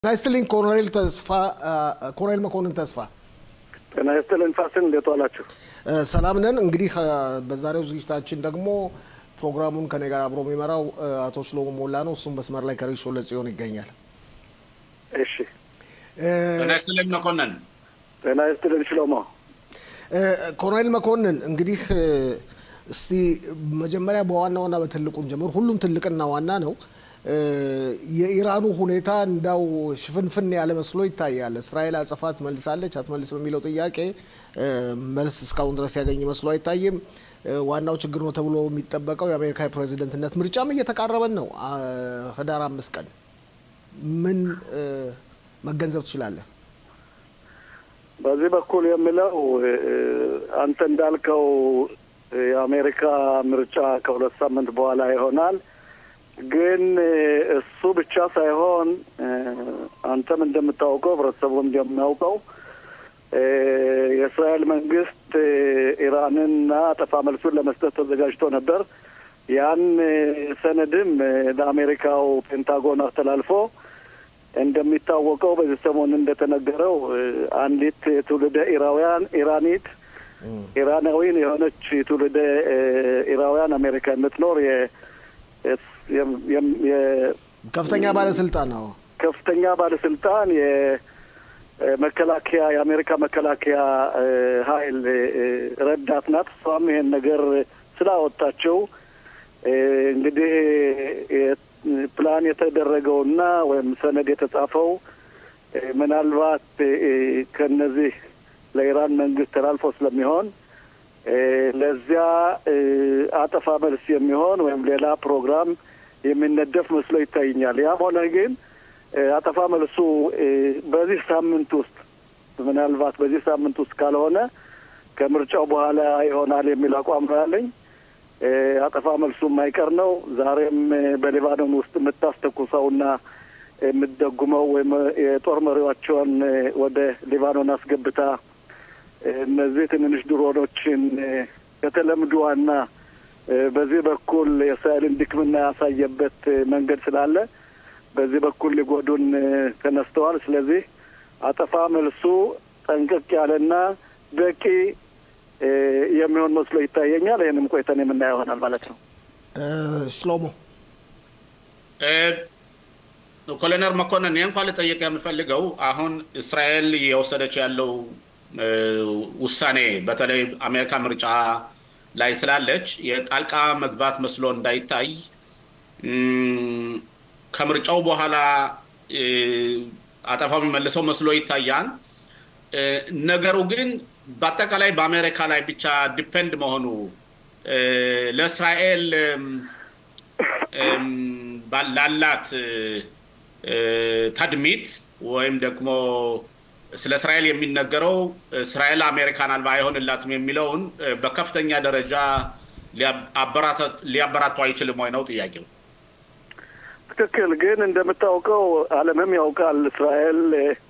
ጤና ይስጥልኝ ኮሎኔል ተስፋ ኮሎኔል መኮንን ተስፋ። ጤና ይስጥልኝ ፋሲል፣ እንዴት ዋላችሁ? ሰላም ነን። እንግዲህ በዛሬው ዝግጅታችን ደግሞ ፕሮግራሙን ከኔ ጋር አብሮ የሚመራው አቶ ሽሎሞ ሞላ ነው። እሱም መስመር ላይ ከሪሾ ለጽዮን ይገኛል። እሺ፣ ጤና ይስጥልኝ መኮንን። ጤና ይስጥልኝ ሽሎሞ። ኮሎኔል መኮንን እንግዲህ እስቲ መጀመሪያ በዋና ዋና በትልቁን ጀምር። ሁሉም ትልቅና ዋና ነው። የኢራኑ ሁኔታ እንዳው ሽፍንፍን ያለ መስሎ ይታያል። እስራኤል አጸፋ ትመልሳለች አትመልስ በሚለው ጥያቄ መልስ እስካሁን ድረስ ያገኝ መስሎ አይታይም። ዋናው ችግር ነው ተብሎ የሚጠበቀው የአሜሪካ የፕሬዚደንትነት ምርጫም እየተቃረበን ነው። ህዳር አምስት ቀን ምን መገንዘብ ትችላለህ? በዚህ በኩል የሚለው አንተ እንዳልከው የአሜሪካ ምርጫ ከሁለት ሳምንት በኋላ ይሆናል። ግን እሱ ብቻ ሳይሆን አንተም እንደምታውቀው ህብረተሰቡም እንደሚያውቀው የእስራኤል መንግስት ኢራንና አጸፋ መልሱን ለመስጠት ተዘጋጅቶ ነበር። ያን ሰነድም ለአሜሪካው ፔንታጎን አስተላልፎ እንደሚታወቀው በዚህ ሰሞን እንደተነገረው አንዲት ትውልደ ኢራውያን ኢራኒት ኢራናዊን የሆነች ትውልደ ኢራውያን አሜሪካ የምትኖር ከፍተኛ ባለስልጣን ነው። ከፍተኛ ባለስልጣን የመከላከያ የአሜሪካ መከላከያ ኃይል ረዳት ናት። እሷም ይሄን ነገር ስላወጣቸው እንግዲህ ፕላን የተደረገውና ወይም ሰነድ የተጻፈው ምናልባት ከነዚህ ለኢራን መንግስት ተላልፎ ስለሚሆን ለዚያ አጠፋ መልስ የሚሆን ወይም ሌላ ፕሮግራም የሚነደፍ መስሎ ይታይኛል። ያም ሆነ ግን አጠፋ መልሱ በዚህ ሳምንት ውስጥ ምናልባት በዚህ ሳምንት ውስጥ ካልሆነ ከምርጫው በኋላ ይሆናል የሚል አቋም ነው ያለኝ። አጠፋ መልሱ የማይቀር ነው። ዛሬም በሊባኖን ውስጥ የምታስተኩሰውና የምትደጉመው ወይም የጦር መሪዎቿን ወደ ሊባኖን አስገብታ እነዚህ ትንንሽ ድሮኖችን ከተለምዶዋና በዚህ በኩል የእስራኤልን ድክምና ያሳየበት መንገድ ስላለ በዚህ በኩል ሊጎዱን ተነስተዋል። ስለዚህ አጠፋ መልሱ ጠንቀቅ ያለና በቂ የሚሆን መስሎ ይታየኛል። ይህንም ቆይተን የምናየው ይሆናል ማለት ነው። ሽሎሞ ኮሎኔል መኮንን ይህ እንኳን ልጠይቅ የምፈልገው አሁን እስራኤል የወሰደች ያለው ውሳኔ በተለይ አሜሪካ ምርጫ ላይ ስላለች የጣልቃ መግባት መስሎ እንዳይታይ ከምርጫው በኋላ አጠፋው የሚመልሰው መስሎ ይታያል። ነገሩ ግን በአጠቃላይ በአሜሪካ ላይ ብቻ ዲፔንድ መሆኑ ለእስራኤል ላላት ተድሚት ወይም ደግሞ ስለ እስራኤል የሚነገረው እስራኤል አሜሪካን አልባ አይሆንላትም የሚለውን በከፍተኛ ደረጃ ሊያበራቱ አይችልም ወይ ነው ጥያቄው። ትክክል። ግን እንደምታውቀው ዓለምም ያውቃል እስራኤል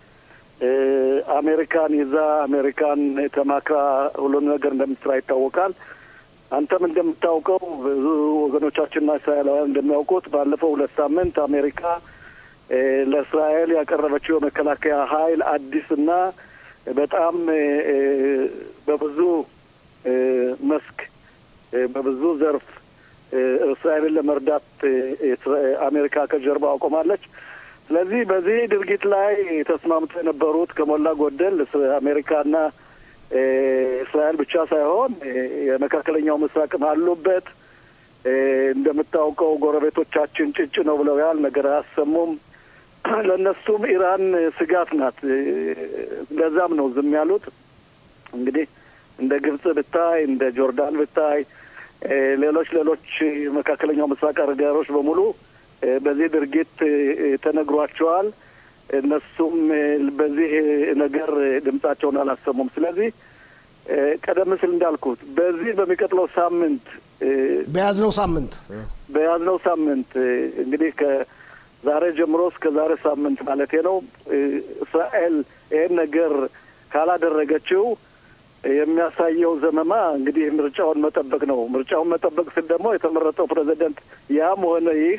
አሜሪካን ይዛ አሜሪካን ተማክራ ሁሉም ነገር እንደምትሰራ ይታወቃል። አንተም እንደምታውቀው ብዙ ወገኖቻችንና እስራኤላውያን እንደሚያውቁት ባለፈው ሁለት ሳምንት አሜሪካ ለእስራኤል ያቀረበችው የመከላከያ ኃይል አዲስና በጣም በብዙ መስክ በብዙ ዘርፍ እስራኤልን ለመርዳት አሜሪካ ከጀርባ አቆማለች። ስለዚህ በዚህ ድርጊት ላይ ተስማምቶ የነበሩት ከሞላ ጎደል አሜሪካና እስራኤል ብቻ ሳይሆን የመካከለኛው ምስራቅም አሉበት። እንደምታውቀው ጎረቤቶቻችን ጭጭ ነው ብለው ያህል ነገር አያሰሙም። ለእነሱም ኢራን ስጋት ናት። ለዛም ነው ዝም ያሉት። እንግዲህ እንደ ግብጽ ብታይ፣ እንደ ጆርዳን ብታይ፣ ሌሎች ሌሎች መካከለኛው ምስራቅ ሀገሮች በሙሉ በዚህ ድርጊት ተነግሯቸዋል። እነሱም በዚህ ነገር ድምጻቸውን አላሰሙም። ስለዚህ ቀደም ሲል እንዳልኩት በዚህ በሚቀጥለው ሳምንት በያዝነው ሳምንት በያዝነው ሳምንት እንግዲህ ከዛሬ ጀምሮ እስከ ዛሬ ሳምንት ማለት ነው እስራኤል ይህን ነገር ካላደረገችው የሚያሳየው ዘመማ እንግዲህ ምርጫውን መጠበቅ ነው። ምርጫውን መጠበቅ ስል ደግሞ የተመረጠው ፕሬዚደንት ያም ሆነ ይህ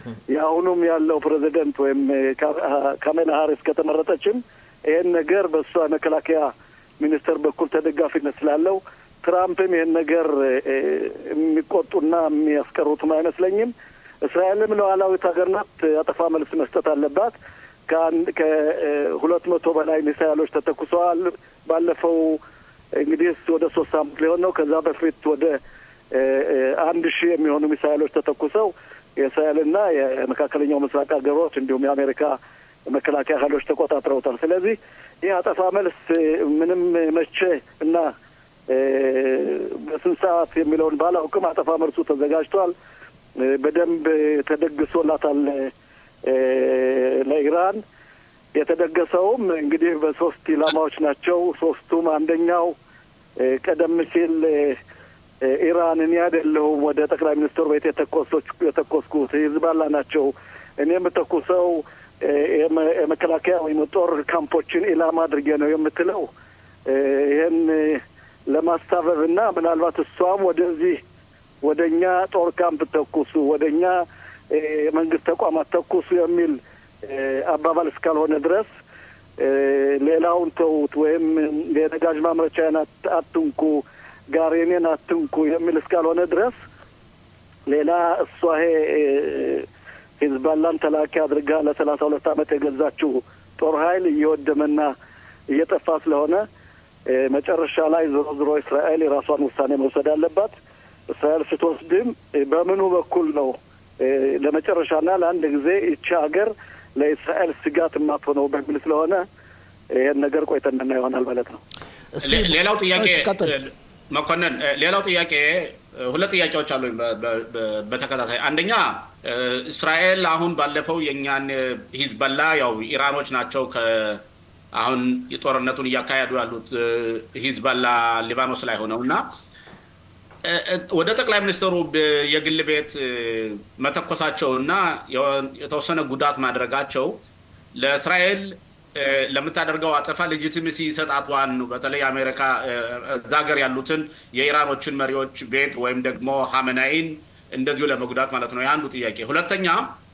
የአሁኑም ያለው ፕሬዚደንት ወይም ካሜላ ሀሪስ ከተመረጠችም ይህን ነገር በእሷ መከላከያ ሚኒስቴር በኩል ተደጋፊነት ስላለው ትራምፕም ይህን ነገር የሚቆጡና የሚያስቀሩትም አይመስለኝም። እስራኤልም ሉዓላዊት ሀገር ናት፣ አጠፋ መልስ መስጠት አለባት። ከአንድ ከሁለት መቶ በላይ ሚሳይሎች ተተኩሰዋል። ባለፈው እንግዲህ ወደ ሶስት ሳምንት ሊሆን ነው። ከዛ በፊት ወደ አንድ ሺህ የሚሆኑ ሚሳይሎች ተተኩሰው የእስራኤልና የመካከለኛው ምስራቅ ሀገሮች እንዲሁም የአሜሪካ መከላከያ ኃይሎች ተቆጣጥረውታል። ስለዚህ ይህ አጠፋ መልስ ምንም መቼ እና በስንት ሰዓት የሚለውን ባላውቅም አጠፋ መልሱ ተዘጋጅቷል። በደንብ ተደግሶላታል ለኢራን። የተደገሰውም እንግዲህ በሶስት ኢላማዎች ናቸው። ሶስቱም አንደኛው ቀደም ሲል ኢራን እኔ አይደለሁም ወደ ጠቅላይ ሚኒስትሩ ቤት የተኮሶች የተኮስኩት ሂዝባላ ናቸው እኔ የምተኩሰው የመከላከያ ወይም ጦር ካምፖችን ኢላማ አድርጌ ነው የምትለው ይህን ለማስታበብ እና ምናልባት እሷም ወደዚህ ወደ እኛ ጦር ካምፕ ተኩሱ፣ ወደ እኛ የመንግስት ተቋማት ተኩሱ የሚል አባባል እስካልሆነ ድረስ ሌላውን ተዉት ወይም የነዳጅ ማምረቻዬን አትንኩ፣ ጋሬኔን አትንኩ የሚል እስካልሆነ ድረስ ሌላ እሷ ይሄ ሂዝባላን ተላኪ አድርጋ ለሰላሳ ሁለት ዓመት የገዛችው ጦር ኃይል እየወደመና እየጠፋ ስለሆነ መጨረሻ ላይ ዞሮ ዞሮ እስራኤል የራሷን ውሳኔ መውሰድ አለባት። እስራኤል ስትወስድም በምኑ በኩል ነው ለመጨረሻና ለአንድ ጊዜ ይቺ ሀገር ለእስራኤል ስጋት የማትሆነው በሚል ስለሆነ ይህን ነገር ቆይተንና ይሆናል ማለት ነው። ሌላው ጥያቄ መኮንን፣ ሌላው ጥያቄ ሁለት ጥያቄዎች አሉ በተከታታይ አንደኛ እስራኤል አሁን ባለፈው የእኛን ሂዝበላ ያው ኢራኖች ናቸው አሁን የጦርነቱን እያካሄዱ ያሉት ሂዝበላ ሊባኖስ ላይ ሆነው እና ወደ ጠቅላይ ሚኒስትሩ የግል ቤት መተኮሳቸው እና የተወሰነ ጉዳት ማድረጋቸው ለእስራኤል ለምታደርገው አጠፋ ሌጂቲሚሲ ይሰጣቷን በተለይ አሜሪካ እዛ ሀገር ያሉትን የኢራኖችን መሪዎች ቤት ወይም ደግሞ ሀመናይን እንደዚሁ ለመጉዳት ማለት ነው። የአንዱ ጥያቄ። ሁለተኛ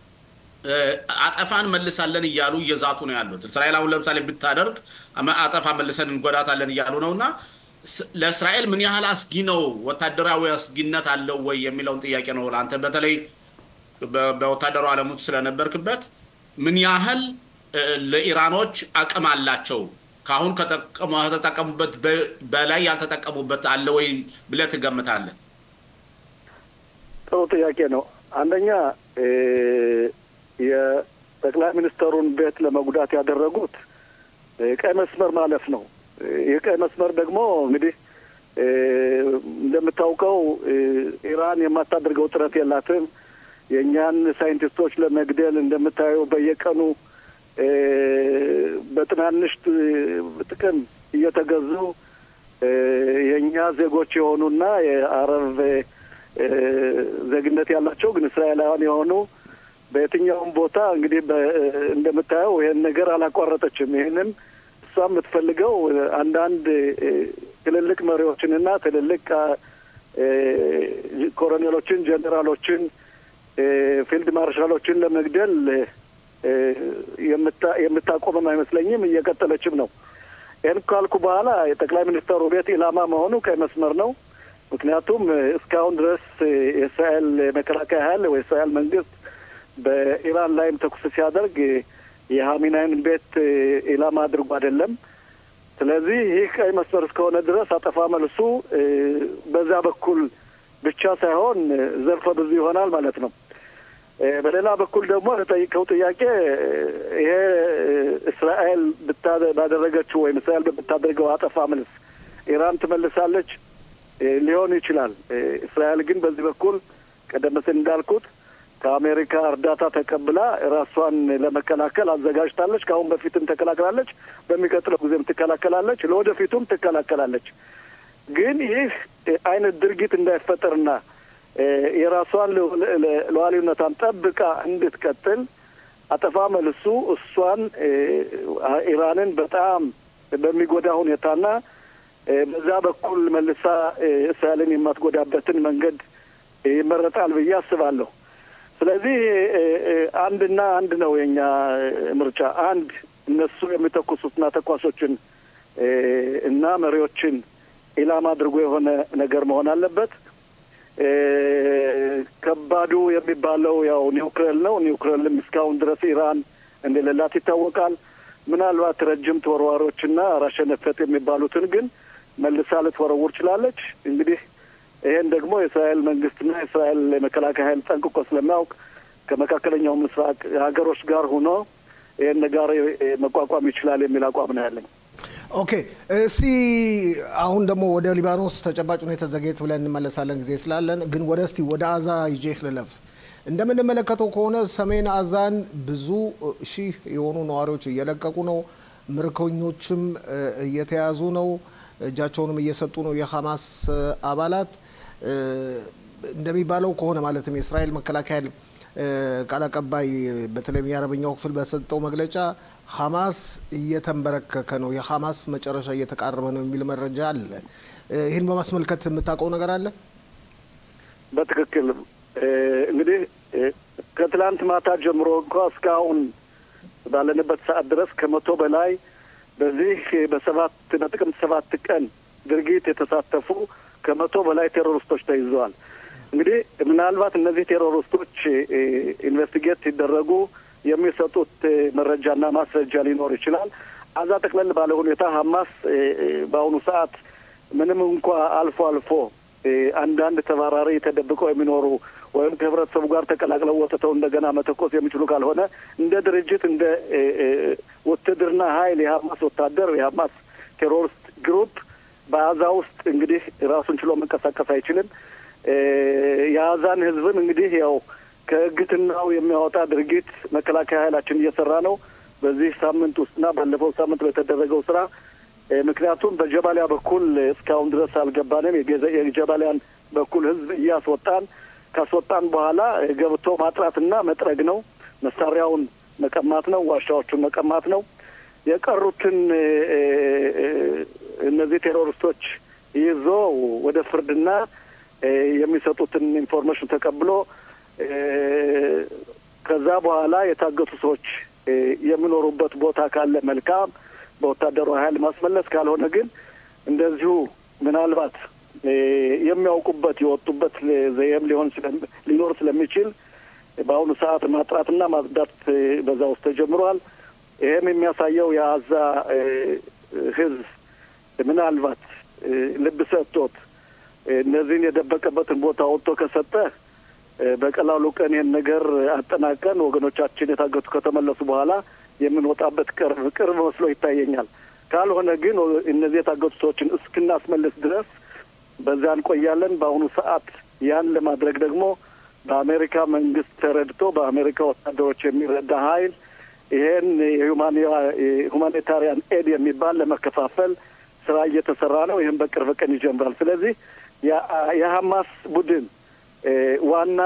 አጠፋን መልሳለን እያሉ እየዛቱ ነው ያሉት። እስራኤል አሁን ለምሳሌ ብታደርግ አጠፋ መልሰን እንጎዳታለን እያሉ ነው እና ለእስራኤል ምን ያህል አስጊ ነው፣ ወታደራዊ አስጊነት አለው ወይ የሚለውን ጥያቄ ነው ለአንተ በተለይ በወታደራዊ ዓለም ውስጥ ስለነበርክበት ምን ያህል ለኢራኖች አቅም አላቸው? ከአሁን ከተጠቀሙበት በላይ ያልተጠቀሙበት አለ ወይ ብለህ ትገምታለህ? ጥሩ ጥያቄ ነው። አንደኛ የጠቅላይ ሚኒስትሩን ቤት ለመጉዳት ያደረጉት ቀይ መስመር ማለፍ ነው። ይህ ቀይ መስመር ደግሞ እንግዲህ እንደምታውቀው ኢራን የማታደርገው ጥረት የላትም። የእኛን ሳይንቲስቶች ለመግደል እንደምታየው በየቀኑ በትናንሽ ጥቅም እየተገዙ የእኛ ዜጎች የሆኑና የአረብ ዜግነት ያላቸው ግን እስራኤላውያን የሆኑ በየትኛውም ቦታ እንግዲህ እንደምታየው ይህን ነገር አላቋረጠችም። ይህንም እሷ የምትፈልገው አንዳንድ ትልልቅ መሪዎችንና ትልልቅ ኮሎኔሎችን፣ ጀኔራሎችን፣ ፊልድ ማርሻሎችን ለመግደል የምታቆምም አይመስለኝም። እየቀጠለችም ነው። ይህን ካልኩ በኋላ የጠቅላይ ሚኒስትሩ ቤት ኢላማ መሆኑ ቀይ መስመር ነው። ምክንያቱም እስካሁን ድረስ የእስራኤል መከላከያ ኃይል ወይ እስራኤል መንግስት በኢራን ላይም ተኩስ ሲያደርግ የሀሚናይን ቤት ኢላማ አድርጎ አይደለም። ስለዚህ ይህ ቀይ መስመር እስከሆነ ድረስ አጠፋ መልሱ በዛ በኩል ብቻ ሳይሆን ዘርፈ ብዙ ይሆናል ማለት ነው። በሌላ በኩል ደግሞ ለጠይቀው ጥያቄ ይሄ እስራኤል ባደረገችው ወይም እስራኤል በምታደርገው አጠፋ መልስ ኢራን ትመልሳለች ሊሆን ይችላል። እስራኤል ግን በዚህ በኩል ቀደም ሲል እንዳልኩት ከአሜሪካ እርዳታ ተቀብላ ራሷን ለመከላከል አዘጋጅታለች። ከአሁን በፊትም ተከላከላለች፣ በሚቀጥለው ጊዜም ትከላከላለች፣ ለወደፊቱም ትከላከላለች። ግን ይህ አይነት ድርጊት እንዳይፈጠርና የራሷን ሉዓላዊነቷን ጠብቃ እንድትቀጥል አጠፋ መልሱ እሷን ኢራንን በጣም በሚጎዳ ሁኔታና በዛ በኩል መልሳ እስራኤልን የማትጎዳበትን መንገድ ይመረጣል ብዬ አስባለሁ። ስለዚህ አንድና አንድ ነው የኛ ምርጫ። አንድ እነሱ የሚተኩሱትና ተኳሾችን እና መሪዎችን ኢላማ አድርጎ የሆነ ነገር መሆን አለበት። ከባዱ የሚባለው ያው ኒውክሌር ነው። ኒውክሌርም እስካሁን ድረስ ኢራን እንደሌላት ይታወቃል። ምናልባት ረጅም ተወርዋሪዎችና ራሸነፈት የሚባሉትን ግን መልሳ ልትወረውር ችላለች። እንግዲህ ይሄን ደግሞ የእስራኤል መንግስትና የእስራኤል የመከላከያ ኃይል ጠንቅቆ ስለሚያውቅ ከመካከለኛው ምስራቅ ሀገሮች ጋር ሆኖ ይህን ጋር መቋቋም ይችላል የሚል አቋም ነው ያለኝ። ኦኬ፣ እስቲ አሁን ደግሞ ወደ ሊባኖስ ተጨባጭ ሁኔታ ዘጌት ብለን እንመለሳለን ጊዜ ስላለን፣ ግን ወደ እስቲ ወደ አዛ ይዤህ ልለፍ። እንደምንመለከተው ከሆነ ሰሜን አዛን ብዙ ሺህ የሆኑ ነዋሪዎች እየለቀቁ ነው። ምርኮኞችም እየተያዙ ነው። እጃቸውንም እየሰጡ ነው የሐማስ አባላት። እንደሚባለው ከሆነ ማለትም የእስራኤል መከላከያ ቃል አቀባይ በተለይም የአረበኛው ክፍል በሰጠው መግለጫ ሐማስ እየተንበረከከ ነው፣ የሐማስ መጨረሻ እየተቃረበ ነው የሚል መረጃ አለ። ይህን በማስመልከት የምታውቀው ነገር አለ? በትክክል እንግዲህ ከትላንት ማታ ጀምሮ እንኳ እስካሁን ባለንበት ሰዓት ድረስ ከመቶ በላይ በዚህ በሰባት በጥቅምት ሰባት ቀን ድርጊት የተሳተፉ ከመቶ በላይ ቴሮሪስቶች ተይዘዋል። እንግዲህ ምናልባት እነዚህ ቴሮሪስቶች ኢንቨስቲጌት ሲደረጉ የሚሰጡት መረጃና ማስረጃ ሊኖር ይችላል። አዛ ጠቅለል ባለ ሁኔታ ሀማስ በአሁኑ ሰዓት ምንም እንኳ አልፎ አልፎ አንዳንድ ተባራሪ ተደብቀው የሚኖሩ ወይም ከህብረተሰቡ ጋር ተቀላቅለው ወጥተው እንደገና መተኮስ የሚችሉ ካልሆነ እንደ ድርጅት እንደ ውትድርና ኃይል የሀማስ ወታደር የሀማስ ቴሮሪስት ግሩፕ በአዛ ውስጥ እንግዲህ ራሱን ችሎ መንቀሳቀስ አይችልም። የአዛን ህዝብን እንግዲህ ያው ከእግትናው የሚያወጣ ድርጊት መከላከያ ኃይላችን እየሰራ ነው በዚህ ሳምንት ውስጥና ባለፈው ሳምንት በተደረገው ስራ ምክንያቱም በጀባሊያ በኩል እስካሁን ድረስ አልገባንም። የጀባሊያን በኩል ህዝብ እያስወጣን ካስወጣን በኋላ ገብቶ ማጥራትና መጥረግ ነው። መሳሪያውን መቀማት ነው። ዋሻዎቹን መቀማት ነው። የቀሩትን እነዚህ ቴሮሪስቶች ይዞ ወደ ፍርድና የሚሰጡትን ኢንፎርሜሽን ተቀብሎ ከዛ በኋላ የታገቱ ሰዎች የሚኖሩበት ቦታ ካለ መልካም በወታደሩ ኃይል ማስመለስ፣ ካልሆነ ግን እንደዚሁ ምናልባት የሚያውቁበት የወጡበት ዘየም ሊሆን ሊኖር ስለሚችል በአሁኑ ሰዓት ማጥራትና ማጽዳት በዛ ውስጥ ተጀምሯል። ይህም የሚያሳየው የአዛ ህዝብ ምናልባት ልብ ሰጥቶት እነዚህን የደበቀበትን ቦታ ወጥቶ ከሰጠ በቀላሉ ቀን ይህን ነገር አጠናቀን ወገኖቻችን የታገቱ ከተመለሱ በኋላ የምንወጣበት ቅርብ ቅርብ መስሎ ይታየኛል። ካልሆነ ግን እነዚህ የታገቱ ሰዎችን እስክናስመልስ ድረስ በዛ እንቆያለን። በአሁኑ ሰዓት ያን ለማድረግ ደግሞ በአሜሪካ መንግስት ተረድቶ በአሜሪካ ወታደሮች የሚረዳ ኃይል ይሄን የሁማኒታሪያን ኤድ የሚባል ለመከፋፈል ስራ እየተሰራ ነው። ይህም በቅርብ ቀን ይጀምራል። ስለዚህ የሀማስ ቡድን ዋና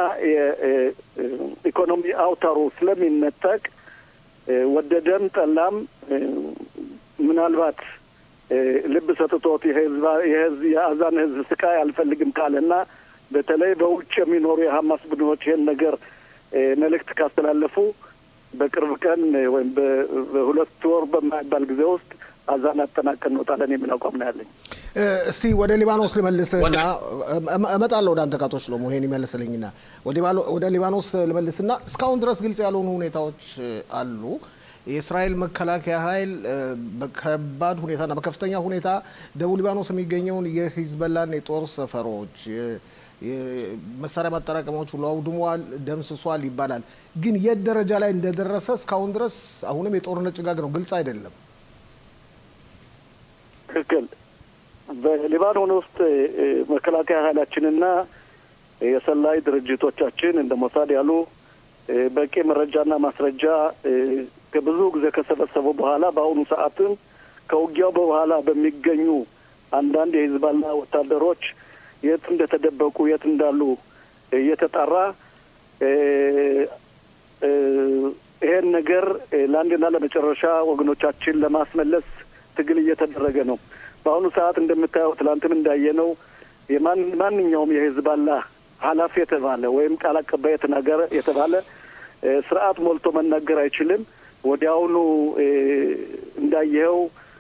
የኢኮኖሚ አውታሩ ስለሚነጠቅ ወደደም ጠላም ምናልባት ልብ ሰጥቶት የህዝብ የአዛን ህዝብ ስቃይ አልፈልግም ካለና በተለይ በውጭ የሚኖሩ የሀማስ ቡድኖች ይህን ነገር መልእክት ካስተላለፉ በቅርብ ቀን ወይም በሁለት ወር በማይባል ጊዜ ውስጥ አዛን አጠናቀን እንወጣለን የሚል አቋም ነው ያለኝ። እስቲ ወደ ሊባኖስ ልመልስና እመጣለሁ ወደ አንተ ካቶ ሽሎሞ ይሄን ይመልስልኝና ወደ ሊባኖስ ልመልስና እስካሁን ድረስ ግልጽ ያልሆኑ ሁኔታዎች አሉ። የእስራኤል መከላከያ ኃይል በከባድ ሁኔታና በከፍተኛ ሁኔታ ደቡብ ሊባኖስ የሚገኘውን የሂዝበላን የጦር ሰፈሮች መሳሪያ ማጠራቀሚያዎች ሁሉ አውድሟል፣ ደምስሷል ይባላል። ግን የት ደረጃ ላይ እንደደረሰ እስካሁን ድረስ አሁንም የጦርነት ጭጋግ ነው፣ ግልጽ አይደለም። ትክክል። በሊባኖን ውስጥ መከላከያ ኃይላችንና የሰላይ ድርጅቶቻችን እንደ ሞሳድ ያሉ በቂ መረጃና ማስረጃ ከብዙ ጊዜ ከሰበሰቡ በኋላ በአሁኑ ሰዓትም ከውጊያው በኋላ በሚገኙ አንዳንድ የሂዝባላ ወታደሮች የት እንደተደበቁ የት እንዳሉ እየተጣራ ይሄን ነገር ለአንድና ለመጨረሻ ወገኖቻችን ለማስመለስ ትግል እየተደረገ ነው። በአሁኑ ሰዓት እንደምታየው ትላንትም እንዳየነው ማንኛውም የሂዝባላ ኃላፊ የተባለ ወይም ቃል አቀባይ የተናገረ የተባለ ስርዓት ሞልቶ መናገር አይችልም። ወዲያውኑ እንዳየኸው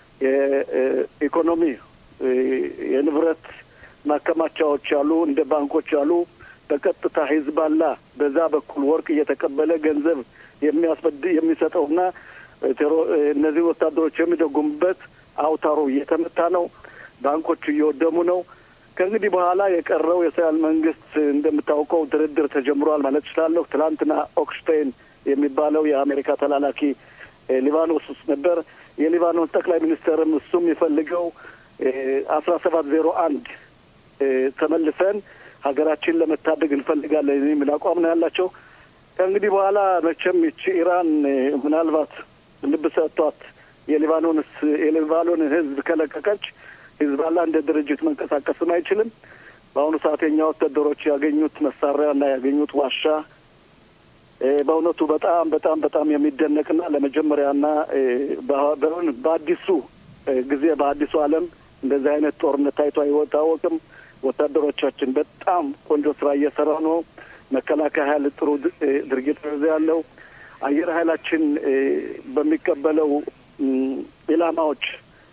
የኢኮኖሚ የንብረት ማከማቻዎች አሉ፣ እንደ ባንኮች አሉ። በቀጥታ ሂዝባላ በዛ በኩል ወርቅ እየተቀበለ ገንዘብ የሚያስበድ የሚሰጠውና እነዚህ ወታደሮች የሚደጉሙበት አውታሩ እየተመታ ነው። ባንኮቹ እየወደሙ ነው። ከእንግዲህ በኋላ የቀረው የእስራኤል መንግስት እንደምታውቀው ድርድር ተጀምሯል ማለት እችላለሁ። ትናንትና ኦክሽቴን የሚባለው የአሜሪካ ተላላኪ ሊባኖስ ውስጥ ነበር። የሊባኖስ ጠቅላይ ሚኒስትርም እሱም የሚፈልገው አስራ ሰባት ዜሮ አንድ ተመልሰን ሀገራችን ለመታደግ እንፈልጋለን የሚል አቋም ነው ያላቸው። ከእንግዲህ በኋላ መቼም ይቺ ኢራን ምናልባት ልብ ሰጥቷት የሊባኖንስ የሊባኖንን ህዝብ ከለቀቀች ሂዝባላ እንደ ድርጅት መንቀሳቀስም አይችልም። በአሁኑ ሰዓት የኛ ወታደሮች ያገኙት መሳሪያና ያገኙት ዋሻ በእውነቱ በጣም በጣም በጣም የሚደነቅና ለመጀመሪያና በአዲሱ ጊዜ በአዲሱ ዓለም እንደዚህ አይነት ጦርነት ታይቶ አይታወቅም። ወታደሮቻችን በጣም ቆንጆ ስራ እየሰራ ነው። መከላከያ ኃይል ጥሩ ድርጊት ነው ያለው። አየር ኃይላችን በሚቀበለው ኢላማዎች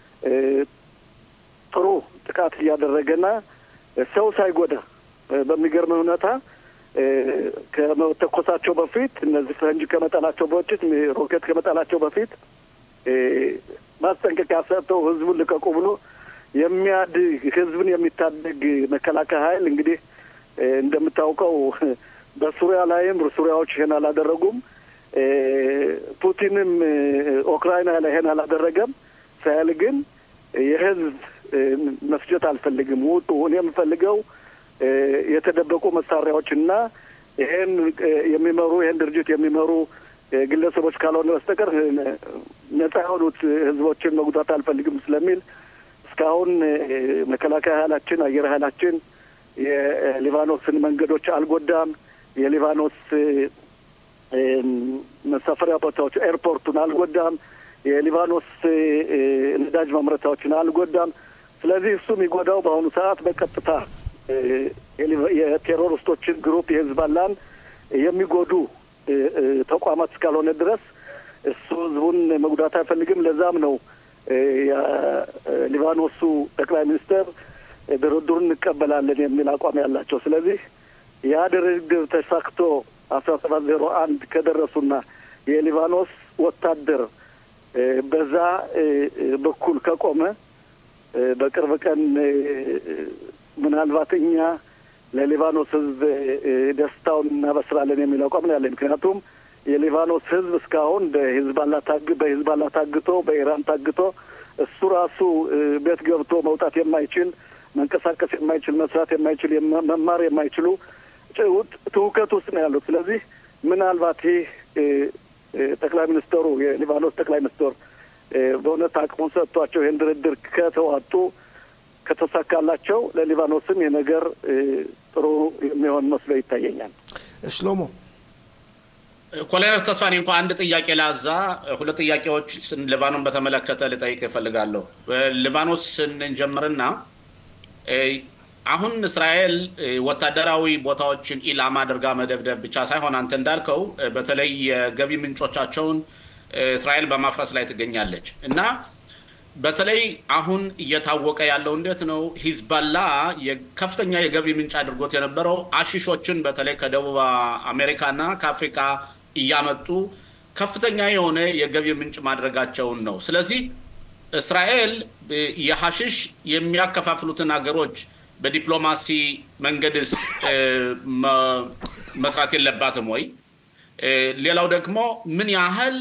ጥሩ ጥቃት እያደረገና ሰው ሳይጎዳ በሚገርም ሁኔታ ከመተኮሳቸው በፊት እነዚህ ፈንጅ ከመጣላቸው በፊት ሮኬት ከመጣላቸው በፊት ማስጠንቀቂያ ሰጥተው ህዝቡን ልቀቁ ብሎ የሚያድግ ህዝብን የሚታደግ መከላከያ ኃይል እንግዲህ እንደምታውቀው በሱሪያ ላይም ሱሪያዎች ይሄን አላደረጉም። ፑቲንም ኡክራይና ላይ ይሄን አላደረገም። እስራኤል ግን የህዝብ መስጀት አልፈልግም፣ ውጡ፣ እኔ የምፈልገው የተደበቁ መሳሪያዎችና ይሄን የሚመሩ ይሄን ድርጅት የሚመሩ ግለሰቦች ካልሆነ በስተቀር ነጻ የሆኑት ህዝቦችን መጉዳት አልፈልግም ስለሚል እስካሁን መከላከያ ኃይላችን አየር ኃይላችን የሊባኖስን መንገዶች አልጎዳም። የሊባኖስ መሳፈሪያ ቦታዎች ኤርፖርቱን አልጎዳም። የሊባኖስ ነዳጅ ማምረቻዎችን አልጎዳም። ስለዚህ እሱ የሚጎዳው በአሁኑ ሰዓት በቀጥታ የቴሮሪስቶችን ግሩፕ የህዝባላን የሚጎዱ ተቋማት እስካልሆነ ድረስ እሱ ህዝቡን መጉዳት አይፈልግም። ለዛም ነው የሊባኖሱ ጠቅላይ ሚኒስትር ድርድሩን እንቀበላለን የሚል አቋም ያላቸው። ስለዚህ ያ ድርድር ተሳክቶ አስራ ሰባት ዜሮ አንድ ከደረሱና የሊባኖስ ወታደር በዛ በኩል ከቆመ በቅርብ ቀን ምናልባት እኛ ለሊባኖስ ህዝብ ደስታውን እናበስራለን የሚል አቋም ነው ያለን። ምክንያቱም የሊባኖስ ህዝብ እስካሁን በሂዝባላ ታግ በሂዝባላ ታግቶ በኢራን ታግቶ እሱ ራሱ ቤት ገብቶ መውጣት የማይችል መንቀሳቀስ የማይችል መስራት የማይችል መማር የማይችሉ ትውከት ውስጥ ነው ያሉት። ስለዚህ ምናልባት ይህ ጠቅላይ ሚኒስትሩ የሊባኖስ ጠቅላይ ሚኒስትር በእውነት አቅሙን ሰጥቷቸው ይህን ድርድር ከተዋጡ ከተሳካላቸው ለሊባኖስም የነገር ጥሩ የሚሆን መስሎ ይታየኛል። ሽሎሞ ኮሎኔል ተስፋኔ እንኳ አንድ ጥያቄ ላዛ ሁለት ጥያቄዎች ሊባኖን በተመለከተ ልጠይቅ እፈልጋለሁ። ሊባኖስ ስንጀምርና አሁን እስራኤል ወታደራዊ ቦታዎችን ኢላማ አድርጋ መደብደብ ብቻ ሳይሆን አንተ እንዳልከው በተለይ የገቢ ምንጮቻቸውን እስራኤል በማፍረስ ላይ ትገኛለች እና በተለይ አሁን እየታወቀ ያለው እንዴት ነው ሂዝባላ ከፍተኛ የገቢ ምንጭ አድርጎት የነበረው አሺሾችን በተለይ ከደቡብ አሜሪካና ከአፍሪካ እያመጡ ከፍተኛ የሆነ የገቢ ምንጭ ማድረጋቸውን ነው። ስለዚህ እስራኤል የሐሽሽ የሚያከፋፍሉትን ሀገሮች በዲፕሎማሲ መንገድስ መስራት የለባትም ወይ? ሌላው ደግሞ ምን ያህል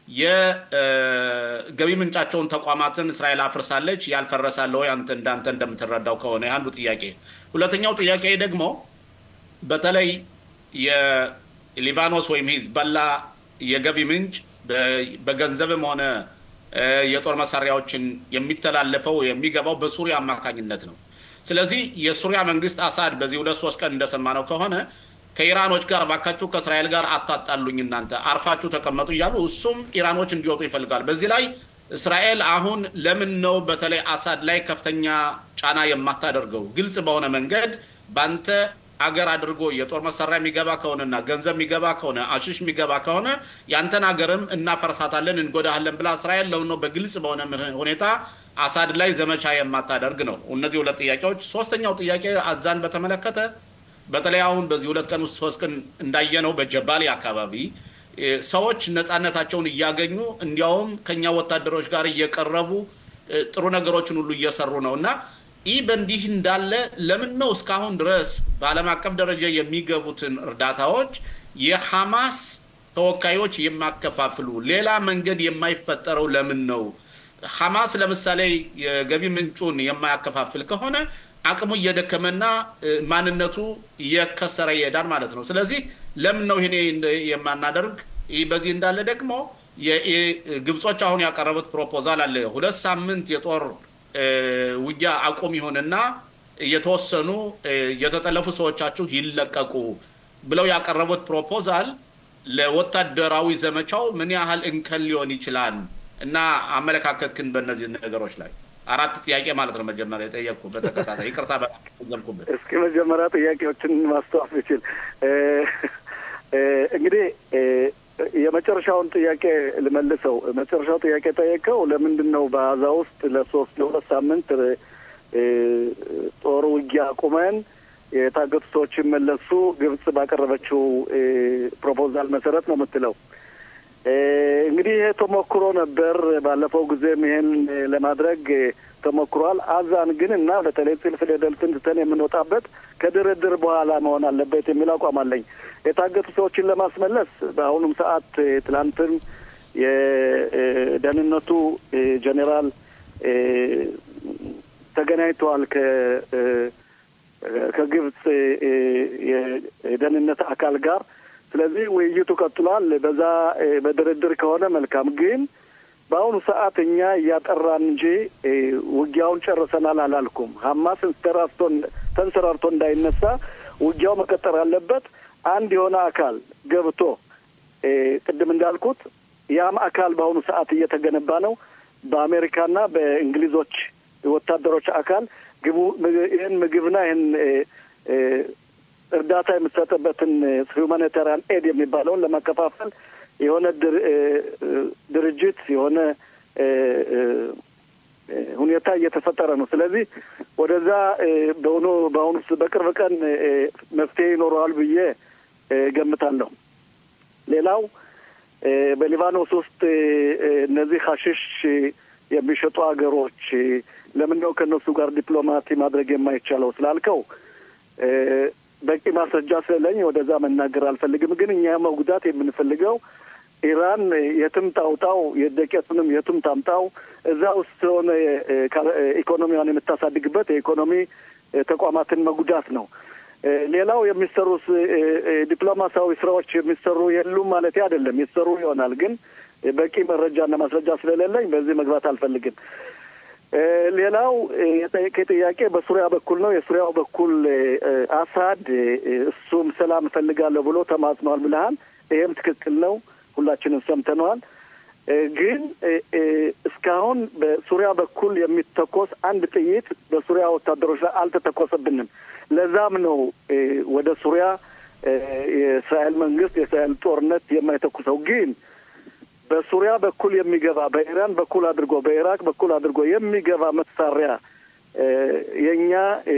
የገቢ ምንጫቸውን ተቋማትን እስራኤል አፍርሳለች? ያልፈረሳለ ወይ? አንተ እንዳንተ እንደምትረዳው ከሆነ አንዱ ጥያቄ። ሁለተኛው ጥያቄ ደግሞ በተለይ የሊባኖስ ወይም ሂዝቦላ የገቢ ምንጭ በገንዘብም ሆነ የጦር መሳሪያዎችን የሚተላለፈው የሚገባው በሱሪያ አማካኝነት ነው። ስለዚህ የሱሪያ መንግስት አሳድ በዚህ ሁለት ሶስት ቀን እንደሰማነው ከሆነ ከኢራኖች ጋር ባካችሁ ከእስራኤል ጋር አታጣሉኝ፣ እናንተ አርፋችሁ ተቀመጡ እያሉ እሱም ኢራኖች እንዲወጡ ይፈልጋል። በዚህ ላይ እስራኤል አሁን ለምን ነው በተለይ አሳድ ላይ ከፍተኛ ጫና የማታደርገው? ግልጽ በሆነ መንገድ በአንተ አገር አድርጎ የጦር መሳሪያ የሚገባ ከሆነና ገንዘብ የሚገባ ከሆነ አሽሽ የሚገባ ከሆነ ያንተን ሀገርም እናፈርሳታለን፣ እንጎዳሃለን ብላ እስራኤል ለሆነ በግልጽ በሆነ ሁኔታ አሳድ ላይ ዘመቻ የማታደርግ ነው። እነዚህ ሁለት ጥያቄዎች። ሶስተኛው ጥያቄ አዛን በተመለከተ በተለይ አሁን በዚህ ሁለት ቀን ውስጥ ሶስት ቀን እንዳየነው በጀባሌ አካባቢ ሰዎች ነፃነታቸውን እያገኙ እንዲያውም ከኛ ወታደሮች ጋር እየቀረቡ ጥሩ ነገሮችን ሁሉ እየሰሩ ነው እና ይህ በእንዲህ እንዳለ ለምን ነው እስካሁን ድረስ በዓለም አቀፍ ደረጃ የሚገቡትን እርዳታዎች የሐማስ ተወካዮች የማከፋፍሉ ሌላ መንገድ የማይፈጠረው ለምን ነው? ሐማስ ለምሳሌ የገቢ ምንጩን የማያከፋፍል ከሆነ አቅሙ እየደከመና ማንነቱ እየከሰረ ይሄዳል ማለት ነው። ስለዚህ ለምን ነው ይሄ የማናደርግ? ይህ በዚህ እንዳለ ደግሞ ግብጾች አሁን ያቀረቡት ፕሮፖዛል አለ። ሁለት ሳምንት የጦር ውጊያ አቁም ይሆንና የተወሰኑ የተጠለፉ ሰዎቻችሁ ይለቀቁ ብለው ያቀረቡት ፕሮፖዛል ለወታደራዊ ዘመቻው ምን ያህል እንከን ሊሆን ይችላል? እና አመለካከትክን በእነዚህ ነገሮች ላይ አራት ጥያቄ ማለት ነው። መጀመሪያ የጠየቅኩ በተከታታይ ይቅርታ ዘልኩብን። እስኪ መጀመሪያ ጥያቄዎችን ማስተዋፍ ይችል እንግዲህ የመጨረሻውን ጥያቄ ልመልሰው። መጨረሻው ጥያቄ ጠየቀው ለምንድን ነው በአዛ ውስጥ ለሶስት ለሁለት ሳምንት ጦር ውጊያ አቁመን የታገቱ ሰዎች መለሱ ግብጽ ባቀረበችው ፕሮፖዛል መሰረት ነው የምትለው። እንግዲህ ይሄ ተሞክሮ ነበር። ባለፈው ጊዜም ይሄን ለማድረግ ተሞክሯል። አዛን ግን እና በተለይ ጽልፍ ደልትን ትተን የምንወጣበት ከድርድር በኋላ መሆን አለበት የሚል አቋም አለኝ። የታገቱ ሰዎችን ለማስመለስ በአሁኑም ሰዓት ትላንትም የደህንነቱ ጄኔራል ተገናኝተዋል ከ ከግብጽ የደህንነት አካል ጋር። ስለዚህ ውይይቱ ቀጥሏል። በዛ በድርድር ከሆነ መልካም። ግን በአሁኑ ሰዓት እኛ እያጠራን እንጂ ውጊያውን ጨርሰናል አላልኩም። ሀማስ ተንሰራርቶ እንዳይነሳ ውጊያው መቀጠር አለበት። አንድ የሆነ አካል ገብቶ ቅድም እንዳልኩት ያም አካል በአሁኑ ሰዓት እየተገነባ ነው። በአሜሪካና በእንግሊዞች ወታደሮች አካል ግቡ ይህን ምግብና ይህን እርዳታ የምትሰጥበትን ሁማኒታሪያን ኤድ የሚባለውን ለማከፋፈል የሆነ ድርጅት የሆነ ሁኔታ እየተፈጠረ ነው። ስለዚህ ወደዛ በሆኑ በአሁኑ በቅርብ ቀን መፍትሄ ይኖረዋል ብዬ ገምታለሁ። ሌላው በሊባኖስ ውስጥ እነዚህ ሀሽሽ የሚሸጡ ሀገሮች ለምን ነው ከእነሱ ጋር ዲፕሎማቲ ማድረግ የማይቻለው ስላልከው በቂ ማስረጃ ስለሌለኝ ወደዛ መናገር አልፈልግም። ግን እኛ መጉዳት የምንፈልገው ኢራን የትም ታውጣው የደቄቱንም የትም ታምጣው እዛ ውስጥ የሆነ ኢኮኖሚዋን የምታሳድግበት የኢኮኖሚ ተቋማትን መጉዳት ነው። ሌላው የሚሰሩ ዲፕሎማሲያዊ ስራዎች የሚሰሩ የሉም ማለት አይደለም፣ ይሰሩ ይሆናል። ግን በቂ መረጃና ማስረጃ ስለሌለኝ በዚህ መግባት አልፈልግም። ሌላው የጠየቀ ጥያቄ በሱሪያ በኩል ነው። የሱሪያው በኩል አሳድ እሱም ሰላም እፈልጋለሁ ብሎ ተማጽኗል ብለሃል። ይሄም ትክክል ነው። ሁላችንም ሰምተነዋል። ግን እስካሁን በሱሪያ በኩል የሚተኮስ አንድ ጥይት በሱሪያ ወታደሮች ላይ አልተተኮሰብንም። ለዛም ነው ወደ ሱሪያ የእስራኤል መንግስት የእስራኤል ጦርነት የማይተኩሰው ግን በሱሪያ በኩል የሚገባ በኢራን በኩል አድርጎ በኢራቅ በኩል አድርጎ የሚገባ መሳሪያ የእኛ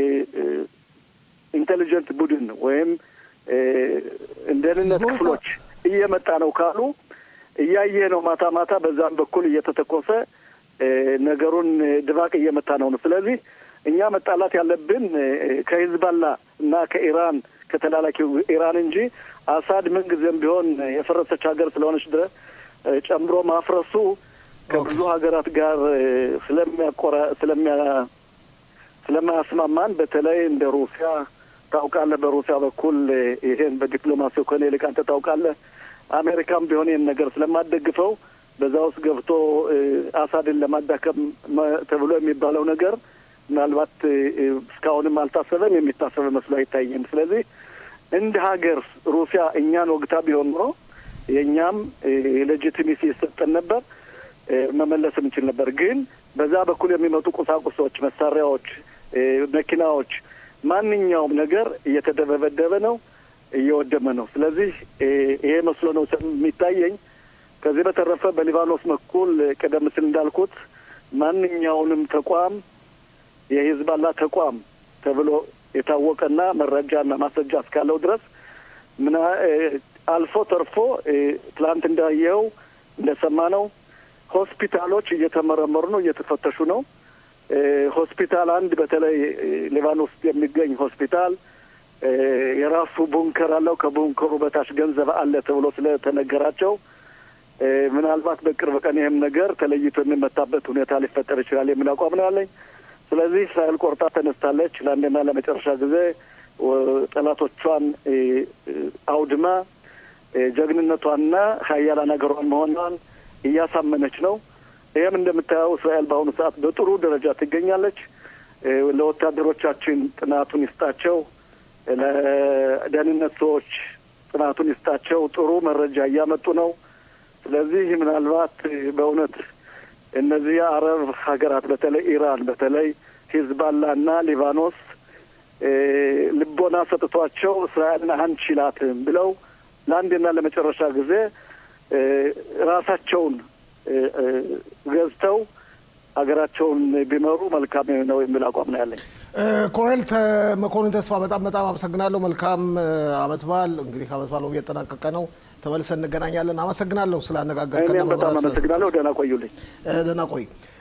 ኢንቴሊጀንት ቡድን ወይም ደህንነት ክፍሎች እየመጣ ነው ካሉ እያየ ነው። ማታ ማታ በዛም በኩል እየተተኮሰ ነገሩን ድባቅ እየመታ ነው ነው። ስለዚህ እኛ መጣላት ያለብን ከሂዝባላ እና ከኢራን ከተላላኪው ኢራን እንጂ አሳድ ምንጊዜም ቢሆን የፈረሰች ሀገር ስለሆነች ድረስ ጨምሮ ማፍረሱ ከብዙ ሀገራት ጋር ስለሚያቆራ ስለሚያ ስለማያስማማን በተለይ እንደ ሩሲያ ታውቃለህ፣ በሩሲያ በኩል ይሄን በዲፕሎማሲው ከኔ ይልቅ አንተ ታውቃለህ። አሜሪካም ቢሆን ይህን ነገር ስለማደግፈው በዛ ውስጥ ገብቶ አሳድን ለማዳከም ተብሎ የሚባለው ነገር ምናልባት እስካሁንም አልታሰበም፣ የሚታሰበ መስሎ አይታየም። ስለዚህ እንደ ሀገር ሩሲያ እኛን ወግታ ቢሆን ኖሮ የእኛም የሌጂቲሚሲ ይሰጠን ነበር፣ መመለስ እንችል ነበር። ግን በዛ በኩል የሚመጡ ቁሳቁሶች፣ መሳሪያዎች፣ መኪናዎች ማንኛውም ነገር እየተደበደበ ነው፣ እየወደመ ነው። ስለዚህ ይሄ መስሎ ነው የሚታየኝ። ከዚህ በተረፈ በሊባኖስ በኩል ቀደም ሲል እንዳልኩት ማንኛውንም ተቋም የሂዝባላ ተቋም ተብሎ የታወቀና መረጃና ማስረጃ እስካለው ድረስ ምና አልፎ ተርፎ ትላንት እንዳየው እንደሰማነው ሆስፒታሎች እየተመረመሩ ነው፣ እየተፈተሹ ነው። ሆስፒታል አንድ በተለይ ሊባኖስ የሚገኝ ሆስፒታል የራሱ ቡንከር አለው። ከቡንከሩ በታች ገንዘብ አለ ተብሎ ስለተነገራቸው ምናልባት በቅርብ ቀን ይህም ነገር ተለይቶ የሚመታበት ሁኔታ ሊፈጠር ይችላል የሚል አቋም ነው ያለኝ። ስለዚህ እስራኤል ቆርጣ ተነስታለች። ለአንድና ለመጨረሻ ጊዜ ጠላቶቿን አውድማ ጀግንነቷንና ሀያላን ሀገሯን መሆኗን እያሳመነች ነው። ይህም እንደምታየው እስራኤል በአሁኑ ሰዓት በጥሩ ደረጃ ትገኛለች። ለወታደሮቻችን ጥናቱን ይስጣቸው፣ ለደህንነት ሰዎች ጥናቱን ይስጣቸው። ጥሩ መረጃ እያመጡ ነው። ስለዚህ ምናልባት በእውነት እነዚህ የአረብ ሀገራት በተለይ ኢራን፣ በተለይ ሂዝባላና ሊባኖስ ልቦና ሰጥቷቸው እስራኤልን አንችላትም ብለው ለአንድና ለመጨረሻ ጊዜ ራሳቸውን ገዝተው ሀገራቸውን ቢመሩ መልካም ነው የሚል አቋም ነው ያለኝ። ኮሎኔል መኮንን ተስፋ በጣም በጣም አመሰግናለሁ። መልካም አመት በዓል። እንግዲህ አመት በዓሉ እየጠናቀቀ ነው። ተመልሰን እንገናኛለን። አመሰግናለሁ ስላነጋገርከን። እኔም በጣም አመሰግናለሁ። ደህና ቆዩልኝ። ደህና ቆይ።